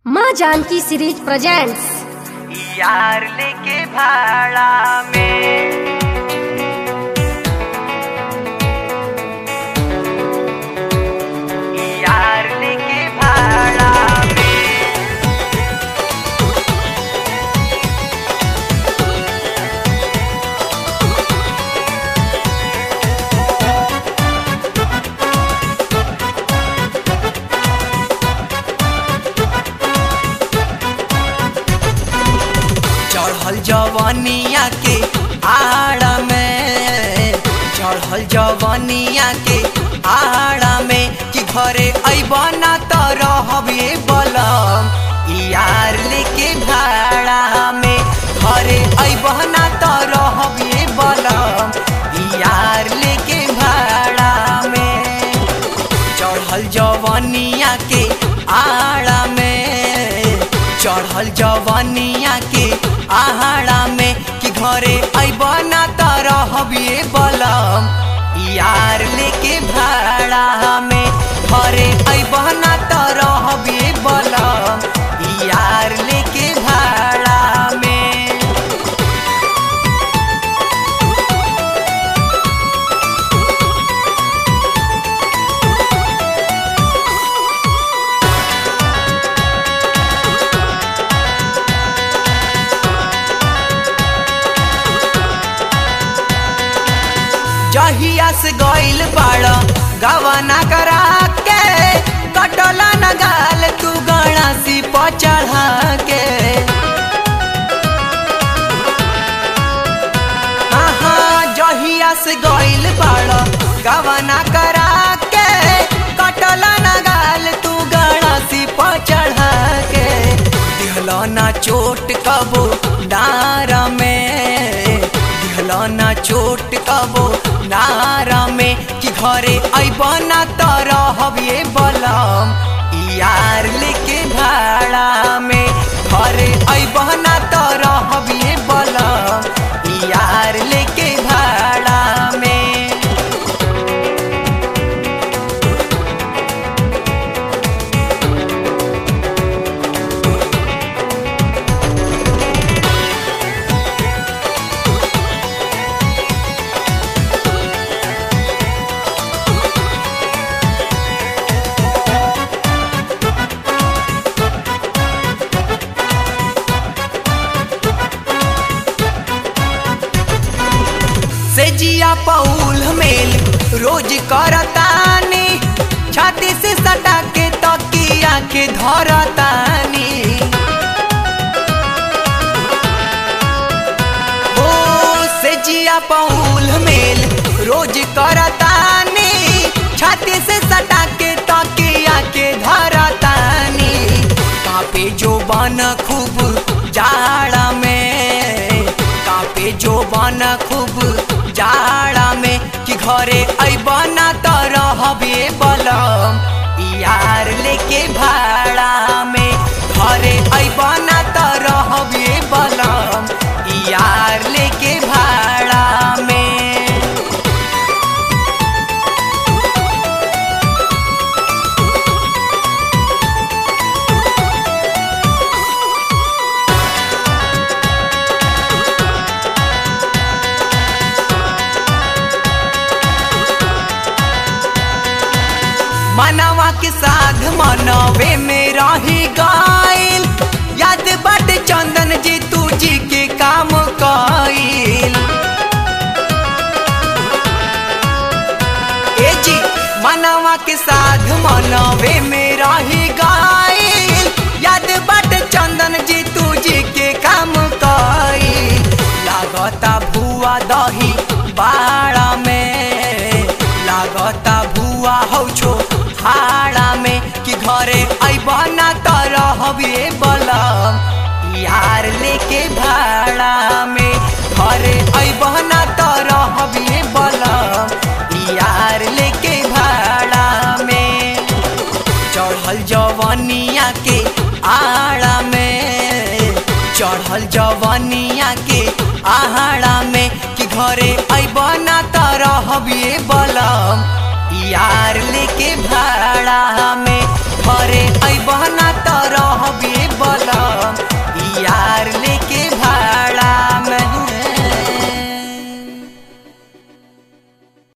माँ Janaki series presents यार लेके भाड़ा में यार लेके भाड़ा में चढ़ल जवनिया के आड़ा में चढ़ल जवनिया के आड़ा में कि घरे अबना त रहबे बलम यार लेके भाड़ा में घरे अबना त रहबे बलम यार लेके भाड़ा में चढ़ल जवनिया के आड़ा में चढ़ल जवनिया के आहाड़ा में कि घरे अबना त रहबिए बलम यार लेके भाड़ा में घरे अबना त रहबिए बलम यार लेके भाड़ा में जहिया से गइल बाड़ गवना करा के कटला न गाल तू गणासी पर चढ़ा के आहा, जहिया से गइल बाड़ गवना करा के कटला न गाल तू गणासी पर चढ़ा के दिहलो ना चोट कबो डार में दिहलो ना चोट कबो नारा में कि घरे अबना त रहबिए बलम यार लेके भाड़ा में घरे अबना त रहबिए बलम यार लेके भाड़ा में से जिया पौल मेल रोज करतानी छाती से सटा के तकिया के धरतानी ओ से जिया पौल मेल रोज करतानी छाती से सटा के तकिया के धरतानी कापे जो बन खूब जाड़ा में कापे जो बन खूब जाड़ा में कि घरे अबना त रहबे बलम यार लेके भाड़ा में घरे अबना त रहबे बलम यार लेके भाड़ा में मनवा के साध मनवे में रही गइल याद बट चंदन जी तू जी के काम कइल ए जी मनवा के साध मनवे में रही गइल याद बट चंदन जी तू जी के काम कइल लागता भुआ दही बाड़ा में लागता भुआ हौ छो हाड़ा में कि घरे अबना त रहबे बलम यार लेके भाड़ा में घरे अबना त रहबे बलम यार लेके भाड़ा में चढ़ल जवनिया के आड़ा में चढ़ल जवनिया के आहाड़ा में कि घरे अबना त रहबिए बलम यार लेके भाड़ा में घरे अबन